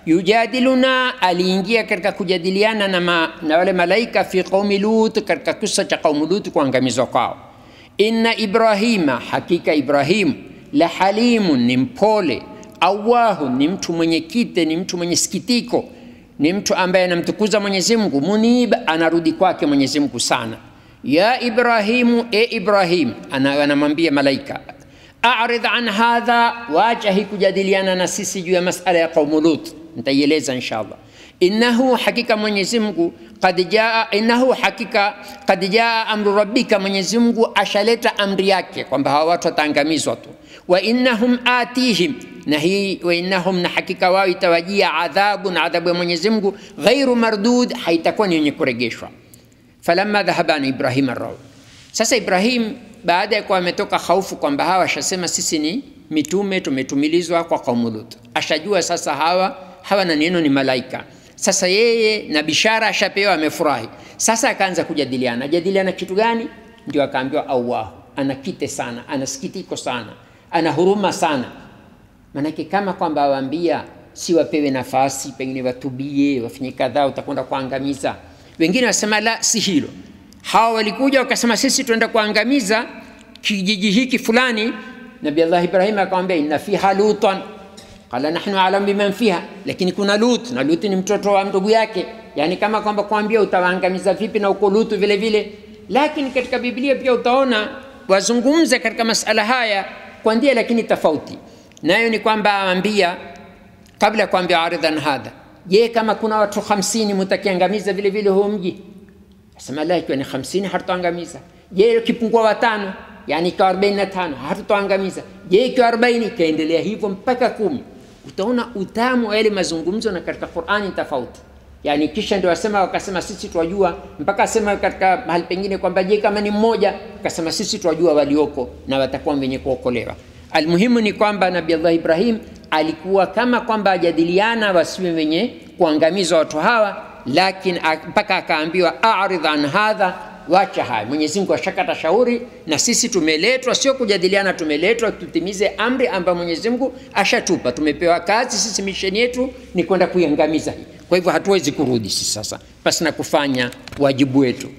Yujadiluna, aliingia katika kujadiliana na, ma, na wale malaika fi qaumi Lut, katika kisa cha qaumu Lut kuangamizwa kwao. Inna Ibrahima, hakika Ibrahimu la halimun, ni mpole. Awahu, ni mtu mwenye kite, ni mtu mwenye sikitiko, ni mtu ambaye anamtukuza Mwenyezi Mungu. Munib, anarudi kwake Mwenyezi Mungu sana. Ya Ibrahimu, e Ibrahim, anamwambia malaika, arid an hadha, wacha hii kujadiliana na sisi juu ya masala ya qaumu Lut, nitaieleza inshallah. Innahu, hakika Mwenyezi Mungu qad jaa, innahu hakika qad jaa amru rabbika, Mwenyezi Mungu ashaleta amri yake kwamba hawa watu wataangamizwa tu wa innahum atihim na hii wa innahum na hakika wao itawajia adhabun adhabu ya Mwenyezi Mungu ghairu mardud haitakuwa ni yenye kuregeshwa falamma dhahaba an ibrahim arrau sasa Ibrahim baada ya kuwa ametoka haufu kwamba hawa ashasema sisi ni mitume tumetumilizwa kwa kaumu Lut ashajua sasa hawa hawa na neno ni malaika sasa yeye na bishara ashapewa amefurahi sasa akaanza kujadiliana ajadiliana kitu gani ndio akaambiwa awahu ana kite sana ana sikitiko sana ana huruma sana manake kama kwamba awaambia si wapewe nafasi pengine watubie wafanye kadhaa utakwenda kuangamiza wengine wasema la si hilo hawa walikuja wakasema sisi tuenda kuangamiza kijiji hiki fulani nabi allah ibrahim akamwambia inna fiha lutan qala nahnu alam biman fiha lakini kuna lut na lut ni mtoto wa ndugu yake yani kama kwamba kuambia utawaangamiza vipi na uko lutu vile vile lakini katika biblia pia utaona wazungumza katika masala haya kwa njia lakini tofauti nayo ni kwamba aambia kabla ya kuambia aridhan hadha je kama kuna watu 50 mtakiangamiza vile vile huo mji asema la ikiwa ni 50 hatutaangamiza je kipungua watano yani ikiwa 45 hatutaangamiza je ikiwa 40 ikaendelea hivyo mpaka kumi utaona utamu wa yale mazungumzo na katika Qur'ani tofauti yani kisha ndio wasema wakasema sisi twajua mpaka asema katika mahali pengine kwamba je kama ni mmoja akasema sisi twajua walioko na watakuwa wenye kuokolewa almuhimu ni kwamba nabii allah ibrahim alikuwa kama kwamba ajadiliana wasiwe wenye kuangamizwa watu hawa lakini mpaka akaambiwa aridh an hadha wacha haya mwenyezi mungu ashakata shauri na sisi tumeletwa sio kujadiliana tumeletwa tutimize amri ambayo mwenyezi mungu ashatupa tumepewa kazi sisi misheni yetu ni kwenda kuiangamiza hii kwa hivyo hatuwezi kurudi sisi sasa pasi na kufanya wajibu wetu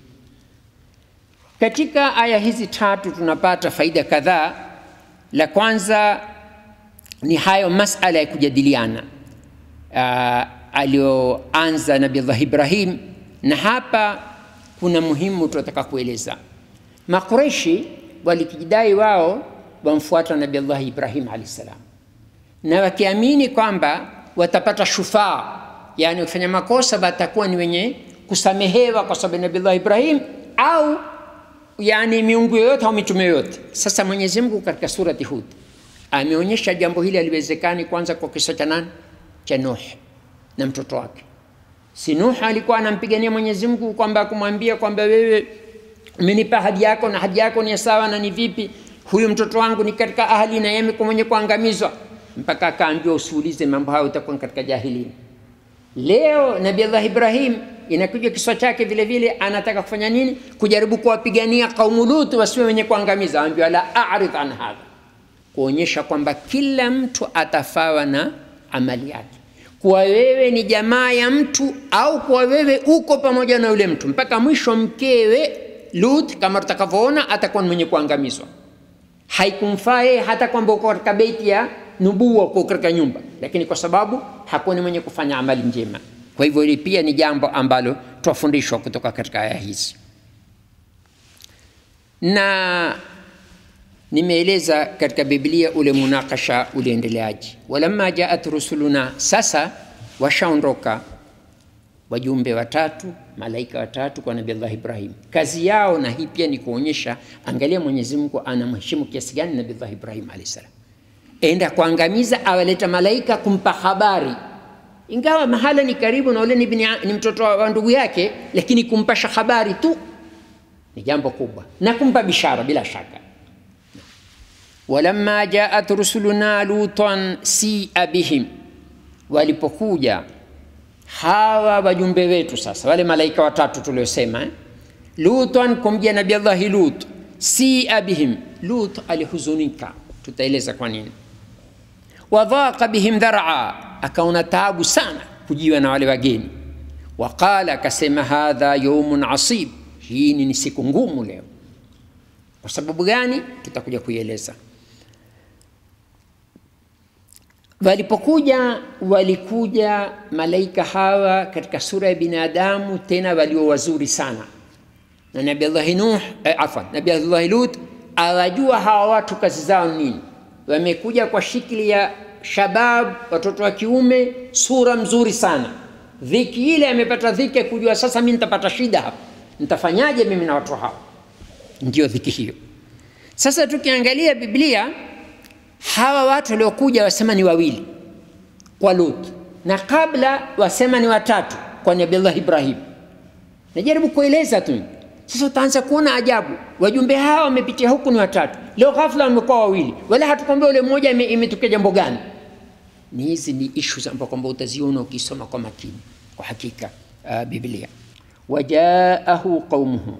katika aya hizi tatu tunapata faida kadhaa la kwanza ni hayo masala ya kujadiliana uh, aliyoanza nabiullah ibrahim na hapa kuna muhimu tunataka kueleza makureshi walikijidai wao wamfuata nabiullah ibrahim alahi salam na wakiamini kwamba watapata shufaa yani wakifanya makosa watakuwa ni wenye kusamehewa kwa sababu nabiullah ibrahim au yani miungu yoyote au mitume yoyote sasa mwenyezi mungu katika surati hud ameonyesha jambo hili aliwezekani kwanza kwa kisa cha nani cha nuh na mtoto wake. Si Nuh alikuwa anampigania Mwenyezi Mungu kwamba kumwambia kwamba wewe umenipa ahadi yako na ahadi yako ni sawa na ni vipi? Huyu mtoto wangu ni katika ahli na yeye amekuwa mwenye kuangamizwa, mpaka akaambiwa usiulize mambo hayo, utakuwa katika jahilini. Leo Nabii Allah Ibrahim inakuja kiswa chake vile vile, anataka kufanya nini? Kujaribu kuwapigania kaumu Lut wasiwe wenye kuangamiza. Ambiwa la a'rid an hadha, kuonyesha kwamba kila mtu atafawa na amali yake, kuwa wewe ni jamaa ya mtu au kuwa wewe uko pamoja na yule mtu mpaka mwisho. Mkewe Lut kama tutakavyoona atakuwa ni mwenye kuangamizwa. Haikumfaa yeye hata kwamba uko katika beiti ya nubuwa, uko katika nyumba, lakini kwa sababu hakuwa ni mwenye kufanya amali njema. Kwa hivyo hili pia ni jambo ambalo twafundishwa kutoka katika aya hizi, na nimeeleza katika Biblia ule munakasha uliendeleaji. Walamma jaat rusuluna, sasa washaondoka wajumbe watatu, malaika watatu kwa Nabii Allah Ibrahim. Kazi yao na hii pia ni kuonyesha, angalia Mwenyezi Mungu anamheshimu kiasi gani Nabii Allah Ibrahim alayhi salam, enda kuangamiza, awaleta malaika kumpa habari ingawa mahala ni karibu na ule ni, bini, ni mtoto wa ndugu yake, lakini kumpasha habari tu ni jambo kubwa na kumpa bishara bila shaka. walamma jaat rusuluna lutan sia bihim, walipokuja hawa wajumbe wetu sasa, wale malaika watatu tuliosema eh? Lutan kumjia Nabii Allahi Lut, sia bihim, Lut alihuzunika, tutaeleza kwa nini. Wadhaqa bihim dhar'a akaona taabu sana kujiwa na wale wageni. Waqala, akasema hadha yaumun asib, hii ni siku ngumu leo. Kwa sababu gani? Tutakuja kuieleza. Walipokuja, walikuja malaika hawa katika sura ya binadamu, tena walio wazuri sana, na Nabii Allah Nuh eh, afwan, Nabii Allah Lut awajua hawa watu kazi zao nini. Wamekuja kwa shikli ya shabab, watoto wa kiume, sura mzuri sana. Dhiki ile amepata dhiki ya kujua sasa, mimi nitapata shida hapa, nitafanyaje mimi na watu hao? Ndio dhiki hiyo. Sasa tukiangalia Biblia, hawa watu waliokuja wasema ni wawili kwa Lut, na kabla wasema ni watatu kwa Nabii Allah Ibrahim. Najaribu kueleza tu. Sasa utaanza kuona ajabu, wajumbe hawa wamepitia huku ni watatu, leo ghafla wamekuwa wawili, wala hatukwambia ule mmoja imetokea jambo gani. Ni hizi ni issues ambazo kwamba utaziona ukisoma kwa makini, kwa hakika uh, Biblia. Wajaahu qaumuhu,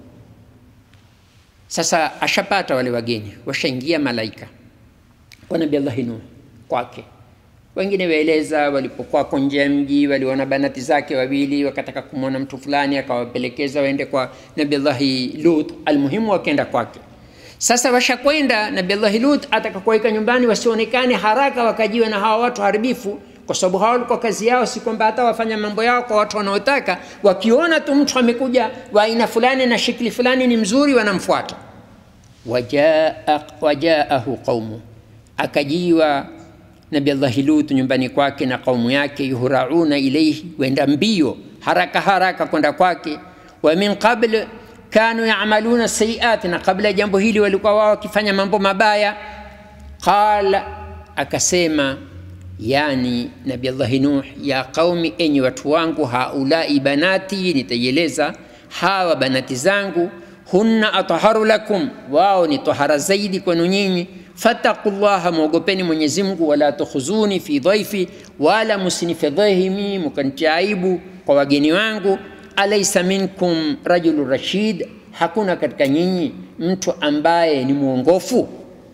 sasa ashapata wale wageni, washaingia malaika kwa Nabii Allah Nuh kwake. Wengine waeleza walipokuwa nje ya mji waliona banati zake wawili, wakataka kumwona mtu fulani, akawapelekeza waende kwa Nabii Allah Lut. Almuhimu wakaenda kwake. Sasa washakwenda, Nabii Allah Lut atakakuweka nyumbani wasionekane haraka, wakajiwa na hawa watu haribifu, kwa sababu hawa walikuwa kazi yao si kwamba hata wafanya mambo yao kwa watu wanaotaka. Wakiona tu mtu amekuja wa aina fulani na shikli fulani ni mzuri, wanamfuata. Wajaa wajaahu qaumu, akajiwa Nabi Allahi Lut nyumbani kwake na kaumu yake, yuhrauna ilaihi, wenda mbio haraka haraka kwenda kwake. Wa min qabl kanu yamaluna sayiat, na kabla ya jambo hili walikuwa wao wakifanya mambo mabaya. Qala, akasema yani Nabi Allahi Nuh, ya qaumi, enyi watu wangu, haulai banati, nitaieleza hawa banati zangu, hunna atharu lakum, wao ni tahara zaidi kwenu nyinyi fattaqullaha, mwogopeni Mwenyezi Mungu, wala tukhuzuni fi dhaifi, wala musinifedhehi mimi mukanitia aibu kwa wageni wangu. Alaysa minkum rajulun rashid, hakuna katika nyinyi mtu ambaye ni mwongofu.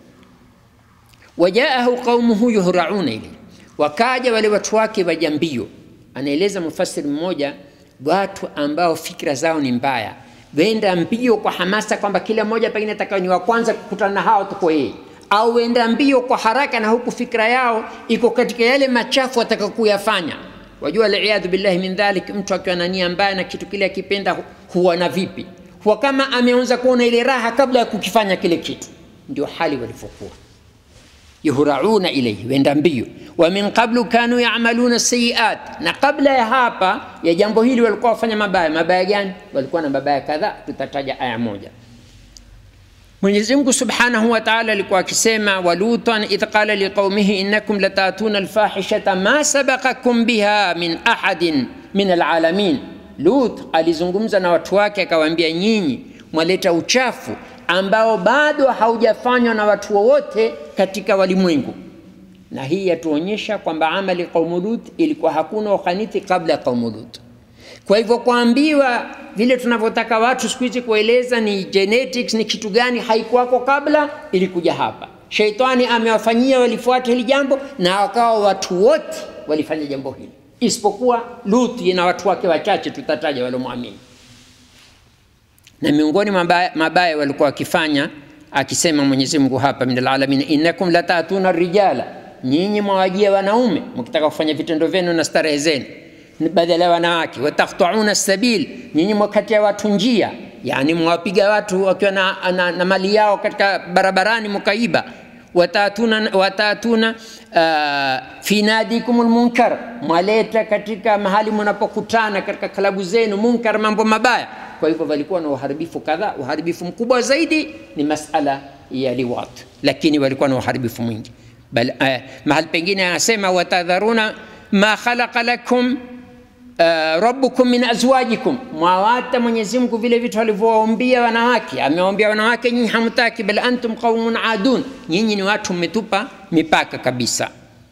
Wajaahu qaumuhu yuhrauna ilayhi, wakaja wale watu wake waja mbio. Anaeleza mufassiri mmoja, watu ambao fikra zao ni mbaya, wenda mbio kwa hamasa kwamba kila mmoja pengine atakaye ni wa kwanza kukutana na hao tuko yeye au wenda mbio kwa haraka na huku fikra yao iko katika yale machafu ataka kuyafanya. Wajua, aliyadhu billahi min dhalik, mtu akiwa na nia mbaya na kitu kile akipenda huwa na vipi? Huwa kama ameanza kuona ile raha kabla ya kukifanya kile kitu. Ndio hali walivyokuwa, yuhrauna ilayhi, wenda mbio. Wa min qablu kanu ya'maluna sayiat, na kabla ya hapa ya jambo hili walikuwa wafanya mabaya. Mabaya gani? Walikuwa na mabaya kadhaa, tutataja aya moja Mwenyezi Mungu Subhanahu wa Ta'ala alikuwa akisema walutan idh qala liqaumihi innakum latatuna alfahishata ma sabaqakum biha min ahadin min alalamin. Lut alizungumza na watu wake akawaambia, nyinyi mwaleta uchafu ambao bado haujafanywa na watu wowote katika walimwengu. Na hii yatuonyesha kwamba amali qaumu Lut ilikuwa hakuna ukhanithi kabla ya qaumu Lut. Kwa hivyo kuambiwa vile tunavyotaka watu siku hizi kueleza ni genetics ni kitu gani, haikuwako kabla, ilikuja hapa. Sheitani amewafanyia walifuata hili jambo, na wakawa watu wote walifanya jambo hili, isipokuwa Luthi na watu wake wachache tutataja waliomwamini. Na miongoni mabaya, mabaya walikuwa wakifanya, akisema Mwenyezi Mungu hapa, min alalamin innakum latatuna rijala, nyinyi mwawajia wanaume mkitaka kufanya vitendo vyenu na starehe zenu badala ya wanawake. Wataktauna sabil, nyinyi mwakatia watu njia, yani mwapiga watu wakiwa na, na, na mali yao katika barabarani mkaiba. Watatuna, watatuna uh, fi nadikum lmunkar, mwaleta katika mahali mnapokutana katika klabu zenu munkar, mambo mabaya. Kwa hivyo walikuwa na uharibifu kadhaa. Uharibifu mkubwa zaidi ni masala ya liwat, lakini walikuwa na uharibifu mwingi. Bal, uh, mahali pengine anasema watadharuna ma khalaqa lakum Uh, rabbukum min azwajikum, mwawata Mwenyezi Mungu vile vitu alivyowaambia wanawake. Amewaambia wanawake, nyinyi hamtaki, bal antum qaumun adun, nyinyi ni watu mmetupa mipaka kabisa.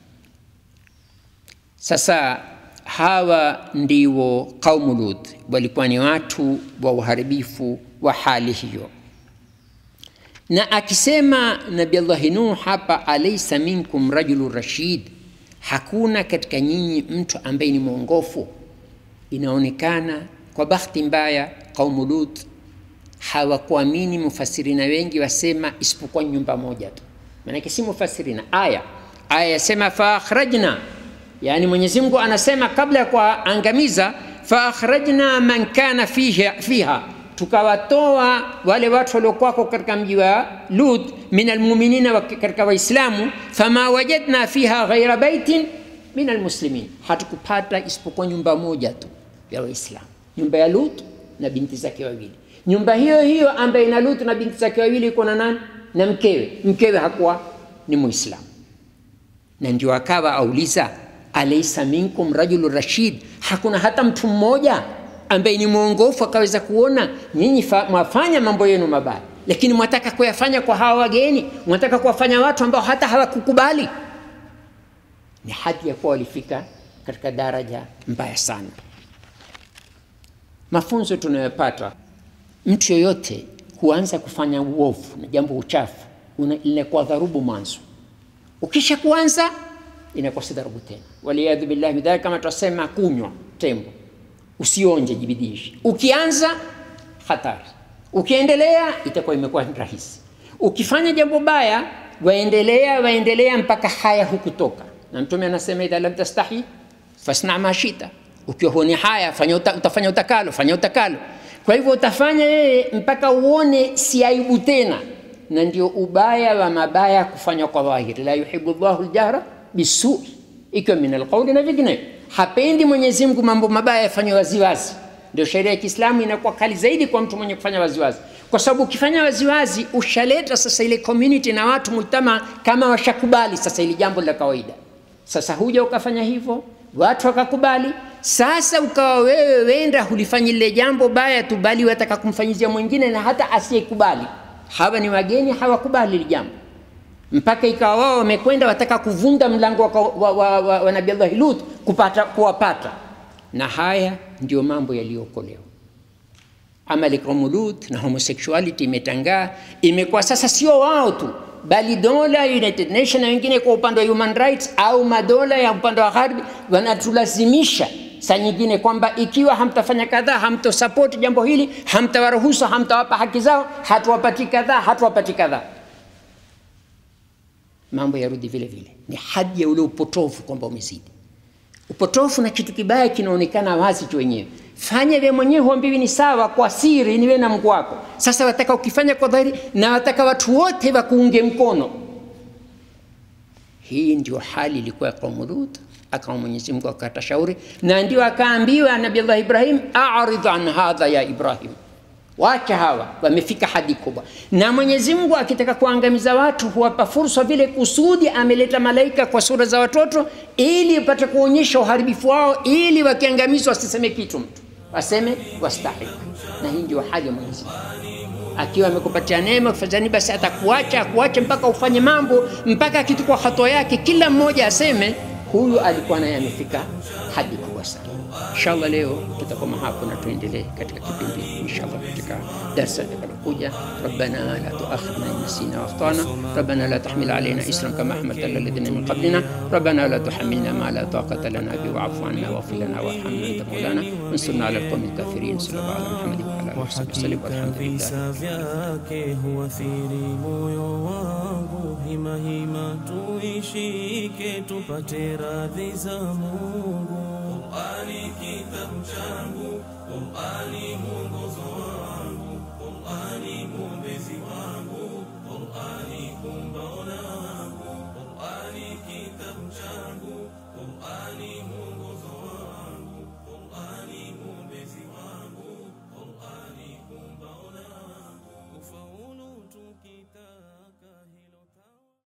Sasa hawa ndio qaumu Lut, walikuwa ni watu wa uharibifu wa hali hiyo. Na akisema Nabii Allah Nuh hapa, alaysa minkum rajulun rashid, hakuna katika nyinyi mtu ambaye ni mwongofu inaonekana kwa bahati mbaya qaumu Lut hawakuamini. Mufasirina wengi wasema isipokuwa nyumba moja tu, maanake si mufasirina, aya aya yasema faakhrajna, yani Mwenyezi Mungu anasema kabla ya kuangamiza, faakhrajna man kana fiha, fiha tukawatoa wale watu waliokuwako katika mji wa Lut min almuminina, katika Waislamu, fama wajadna fiha ghaira baitin min almuslimin, hatukupata isipokuwa nyumba moja tu ya Waislamu, nyumba ya Lut na binti zake wawili. Nyumba hiyo hiyo ambayo ina Lut na binti zake wawili iko na nani? Na mkewe. Mkewe hakuwa ni Muislamu, na ndio akawa auliza, alaysa minkum rajulun rashid, hakuna hata mtu mmoja ambaye ni mwongofu akaweza kuona nyinyi mwafanya mambo yenu mabaya, lakini mwataka kuyafanya kwa hawa wageni, mwataka kuwafanya watu ambao hata hawakukubali. Ni hadi ya kuwa walifika katika daraja mbaya sana. Mafunzo tunayopata, mtu yoyote huanza kufanya uovu na jambo uchafu linakuwa dharubu mwanzo, ukisha kuanza inakuwa si dharubu tena. Waliyadhu billahi midhalika, kama tunasema kunywa tembo, usionje, jibidishi. Ukianza hatari, ukiendelea itakuwa imekuwa rahisi. Ukifanya jambo baya, waendelea waendelea mpaka haya hukutoka. Na Mtume anasema idha lam tastahi fasna ma shita ukiwa huoni haya fanya uta, utafanya utakalo, fanya utakalo. Kwa hivyo utafanya yeye mpaka uone si aibu tena, na ndio ubaya wa mabaya kufanywa kwa dhahiri. La yuhibbu Allahu ljahra bisui, ikiwa min alqauli na vinginevyo. Hapendi Mwenyezi Mungu mambo mabaya yafanywe waziwazi. Ndio sheria ya Kiislamu inakuwa kali zaidi kwa mtu mwenye kufanya waziwazi, kwa sababu ukifanya waziwazi ushaleta sasa ile community na watu mujtama kama washakubali sasa ili jambo la kawaida. Sasa huja ukafanya hivyo watu wakakubali. Sasa ukawa wewe wenda hulifanyi lile jambo baya tu, bali wataka kumfanyizia mwingine na hata asiyekubali. Hawa ni wageni, hawakubali lile jambo, mpaka ikawa wao wamekwenda wataka kuvunja mlango wa, wa, wa, wa, wa Nabii Allah Lut kupata kuwapata, na haya ndio mambo yaliyookolewa. Amali kaumu Lut na homosexuality imetangaa, imekuwa sasa sio wao tu bali dola United Nations na wengine kwa upande wa human rights au madola ya upande wa gharbi wanatulazimisha saa nyingine kwamba ikiwa hamtafanya kadhaa, hamtosapoti jambo hili, hamtawaruhusu, hamtawapa haki zao, hatuwapati kadhaa, hatuwapati kadhaa, mambo yarudi vile vile. Ni hadi ya ule upotofu kwamba umezidi. Upotofu na kitu kibaya kinaonekana wazi tu wenyewe. Fanya vya mwenyewe, huambiwi ni sawa, kwa siri ni wewe na Mungu wako. Sasa wataka ukifanya kwa dhahiri, na wataka watu wote wakuunge mkono. Hii ndio hali ilikuwa ya kaumu Lut. Akawa Mwenyezi Mungu akatashauri, na ndio akaambiwa Nabii Allah Ibrahim, a'rid an hadha ya Ibrahim, wacha hawa wamefika hadi kubwa na mwenyezi mungu akitaka kuangamiza watu huwapa fursa vile kusudi ameleta malaika kwa sura za watoto ili upate kuonyesha uharibifu wao ili wakiangamizwa wasiseme kitu mtu waseme wastahiki na hii ndio hali ya mwenyezi mungu akiwa amekupatia neema kufanyani basi atakuacha akuache mpaka ufanye mambo mpaka akitukua hatua yake kila mmoja aseme huyu alikuwa naye amefika hadi kubwa sana inshallah leo tutakoma hapo na tuendelee katika kipindi inshallah katika darsa litakalokuja rabbana la tuakhidna in nasina wakhtana rabbana la tahmil alaina isran kama hamalta ala alladhina min qablina rabbana la tuhamilna ma la taqata lana bi wa'fu anna waghfir lana warhamna anta maulana wansurna ala alqawmi alkafirin sallallahu ala muhammadin wa ala alihi wasallam walhamdulillah visa vyake huathiri moyo wangu, hima hima tuishike tupate radhi za Mungu. Qur'ani kitabu changu, Qur'ani mwongozo